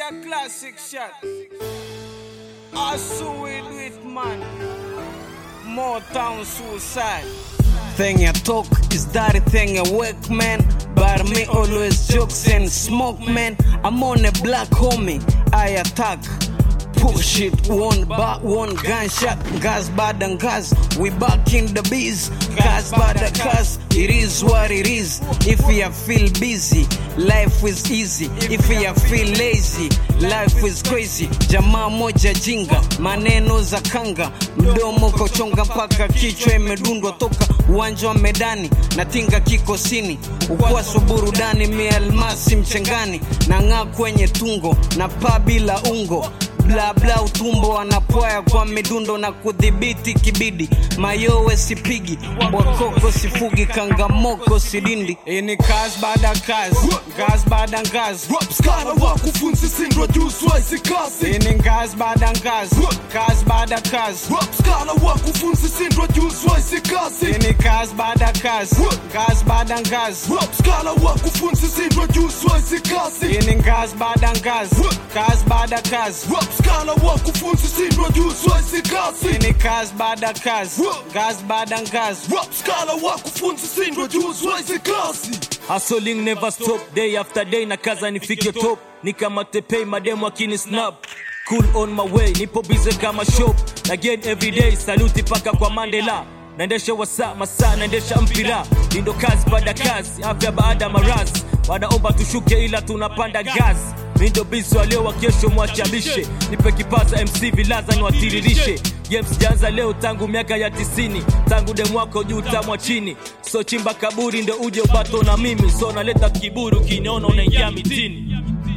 a classic shot. I saw it with man. More town suicide. Thing I talk is that thing I work, man. But me always jokes and smoke, man. I'm on a black homie. I attack. Push it one back, one gunshot. Gas bad and gas. We back in the biz. Gas bad and gas. It is what it is. If you feel busy, life is easy. If you feel lazy, life is crazy. Jamaa moja jinga, maneno za kanga, mdomo kochonga mpaka kichwa imedundwa toka uwanja wa medani na tinga kikosini, ukwaso burudani, mialmasi mchengani, na ng'aa kwenye tungo na paa bila ungo bla bla utumbo wanapoya kwa midundo na kudhibiti kibidi mayowe sipigi bwakoko sifugi kangamoko sidindi ini kazi baada ya kazi ngazi baada ya ngazi Rapskara wakufunzi sindwa juzwa hizi kazi ini ngazi baada ya ngazi kazi baada ya kazi Rapskara wakufunzi sindwa juzwa hizi kazi ini kazi baada ya kazi ngazi baada ya ngazi Rapskara wakufunzi sindwa juzwa hizi kazi ini ngazi baada ya ngazi kazi baada ya kazi Rapskara wakufunzi sindwa juzwa hizi kazi ini kazi baada ya kazi ngazi baada ya ngazi Rapskara wakufunzi sindwa juzwa hizi kazi Hustling never stop day after day na kaza nifike top nikamate pay mademo akini snap cool on my way nipo busy kama shop again every day saluti paka kwa Mandela naendesha wasa masaa naendesha mpira lindo kazi baada kazi afya baada ya marazi wanaomba tushuke ila tunapanda gazi mindo bisi waleo wa kesho mwachabishe nipe kipaza mc vilaza niwatiririshe James janza leo tangu miaka ya tisini tangu demwako juu tamwa chini so chimba kaburi ndo uje ubato na mimi so naleta kiburi ukiniona unaingia mitini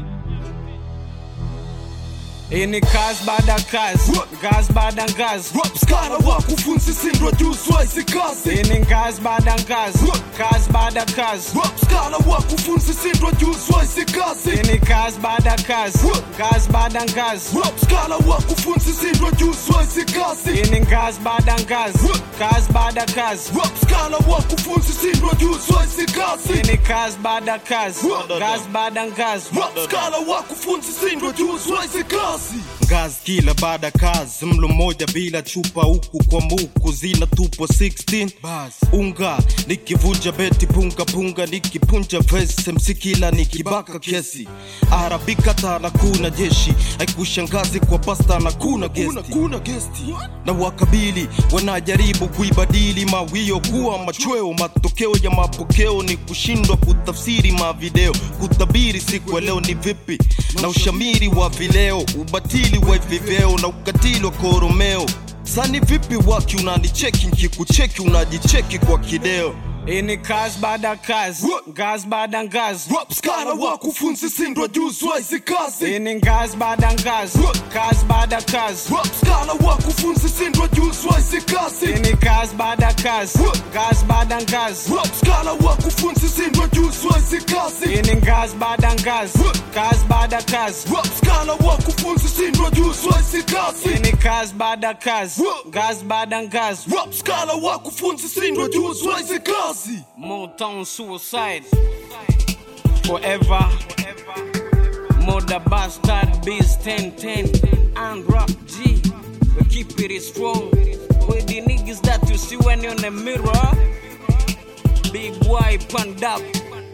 ini kazi baada ya kazi ngazi baada ya ngazi Rapskara wakufunzi sindwa juzwa hizi kazi ini ngazi baada ya ngazi kazi baada ya kazi Rapskara wakufunzi sindwa juzwa hizi kazi ini kazi baada ya kazi ngazi baada ya ngazi Rapskara wakufunzi sindwa juzwa hizi kazi ini ngazi baada ya ngazi kazi baada ya kazi Rapskara wakufunzi sindwa juzwa hizi kazi ini kazi baada ya kazi ngazi baada ya ngazi Rapskara wakufunzi sindwa juzwa hizi kazi ngazi kila baada ya kazi mlo mmoja bila chupa huku kwa muku zina tupo 16 bas unga nikivunja beti punga punga nikipunja vese msikila nikibaka kesi arabika tana kuna jeshi haikushangazi kwa pasta na kuna Kuna gesti kuna gesti na wakabili wanajaribu kuibadili mawio kuwa machweo matokeo ya mapokeo ni kushindwa kutafsiri mavideo kutabiri siku ya leo ni vipi na ushamiri wa vileo ubatili wa viveo na ukatili wa koromeo sani vipi waki unanicheki nkikucheki unajicheki kwa kideo ini kazi baada ya kazi ngazi baada ya ngazi Rapskara wakufunzi sindwa juzwa hizi kazi ini ngazi baada ya ngazi kazi baada ya kazi Rapskara wakufunzi sindwa juzwa hizi kazi ini kazi baada ya kazi ngazi baada ya ngazi Rapskara wakufunzi sindwa juzwa hizi kazi ini ngazi baada ya ngazi kazi baada ya kazi Rapskara wakufunzi sindwa juzwa hizi kazi ini kazi baada ya kazi ngazi baada ya ngazi Rapskara wakufunzi sindwa juzwa hizi kazi Motown suicide forever. Mother bastard beast 1010 and rap G. We keep it strong with the niggas that you see when you're in the mirror. Big boy panned up.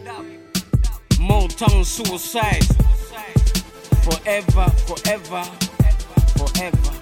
Motown suicide forever, forever, forever.